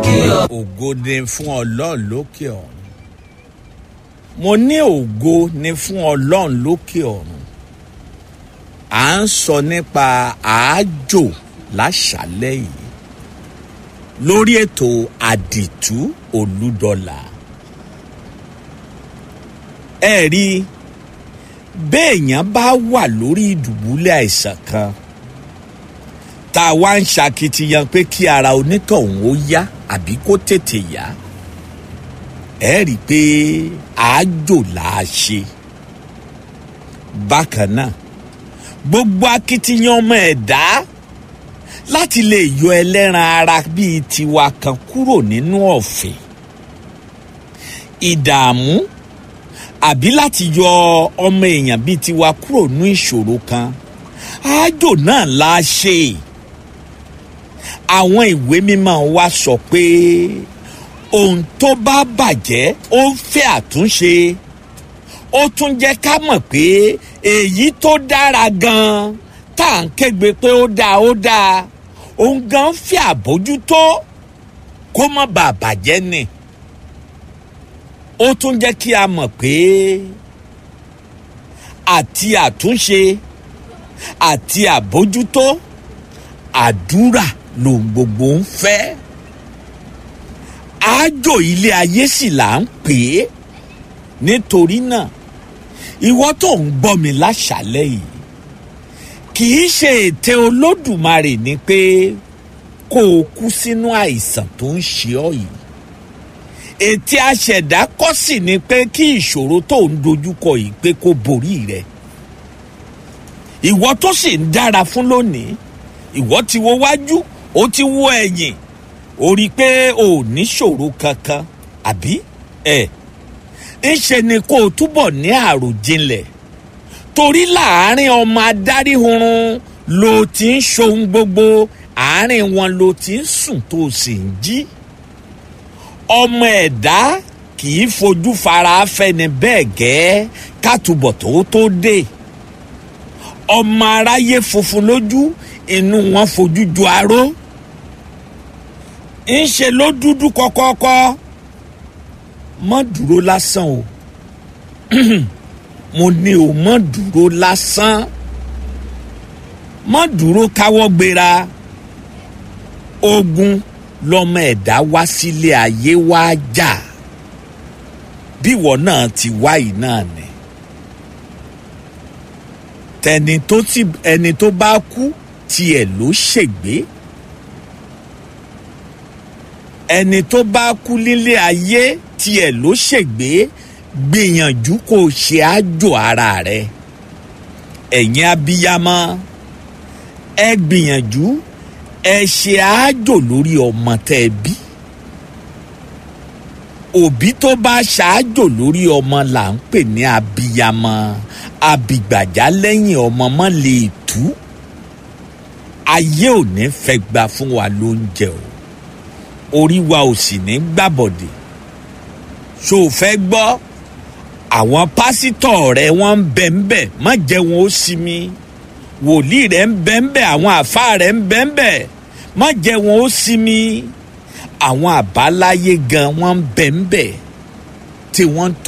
ògo ni fún ọlọ́run lókè ọ̀run mo ní ògo ni fún ọlọ́run lókè ọ̀run à ń sọ nípa àájò láṣálẹ́ yìí lórí ètò àdìtú olúdọ̀là ẹ rí i béèyàn bá wà lórí ìdùbúlẹ̀ àìsàn kan tá a wá ń ṣakitiyan pé kí ara onítọ̀hún ó yá àbí kó tètè yá ẹ rí i pé àájò là á ṣe bákan náà gbogbo akitiyan ọmọ ẹ̀dá láti lè yọ ẹlẹ́ran ara bíi tiwa kan kúrò nínú ọ̀fìn ìdààmú àbí láti yọ ọmọ èèyàn bíi tiwa kúrò ní ìṣòro kan àájò náà la ṣe àwọn ìwé mímọ́ wa sọ pé ohun tó bá bàjẹ́ ó ń fẹ́ àtúnṣe ó tún jẹ́ ká mọ̀ pé èyí tó dára gan-an tá à ń kégbe pé ó dáa ó dáa òun gan fẹ́ àbójútó kó má bàa bàjẹ́ ni ó tún jẹ́ kí a mọ̀ pé àti àtúnṣe àti àbójútó àdúrà lòun gbogbo ń fẹ́ àájò ilé ayé sì là ń pè é nítorí náà ìwọ tó ń gbọ́ mi láṣálẹ́ yìí kì í ṣe ète olódùmarè ni pé kó o kú sínú àìsàn tó ń ṣe ọ́ yìí ète aṣẹ̀dá kọ́ sì ni pé kí ìṣòro tó ń dojúkọ yìí pé kó borí rẹ ìwọ tó sì ń dára fún lónìí ìwọ ti wo wájú ó ti wo ẹ̀yìn ó rí i pé o ò ní ṣòro kankan àbí ẹ ńṣe ni kó o túbọ̀ ní àròjinlẹ̀ torí láàárín ọmọ adáríhurun ló ti ń ṣohun gbogbo àárín wọn ló ti ń sùn tó o sì ń jí ọmọ ẹ̀dá kì í fojú fara fẹ́ni bẹ́ẹ̀ gẹ́ kátùbọ̀ tó tó dé ọmọ aráyé funfun lójú inú wọn fojú ju aró ńṣe ló dúdú kọ́kọ́kọ́ mọ́ dúró lásán o mo ní o mọ́ dúró lásán mọ́ dúró káwọ́ gbéra ogun lọmọ ẹ̀dá wá sílé ayé wá jà bíwọ náà ti wá yìí náà ni tẹni tó ti ẹni tó bá kú tiẹ̀ ló ṣègbé ẹni tó bá kú nílé ayé tiẹ̀ ló ṣègbé gbìyànjú kó o ṣe àjò ara rẹ ẹ̀yin abiyamọ ẹ gbìyànjú ẹ ṣe àjò lórí ọmọ tẹ ẹ bí òbí tó bá ṣáájò lórí ọmọ là ń pè ní abiyamọ abìgbàjá lẹ́yìn ọmọ mọ́ lè tú ayé ò ní fẹ́ gba fún wa lóúnjẹ o orí wa ò sì ní gbàbọ̀dè ṣó o fẹ́ gbọ́ àwọn pásítọ̀ rẹ wọ́n ń bẹ̀ ń bẹ̀ má jẹ́ wọn ó sinmi wòlíì rẹ̀ ń bẹ̀ ń bẹ̀ àwọn àfáà rẹ̀ ń bẹ̀ ń bẹ̀ má jẹ́ wọn ó sinmi àwọn àbáláyé gan wọ́n ń bẹ̀ ń bẹ̀ tí wọ́n ń tó.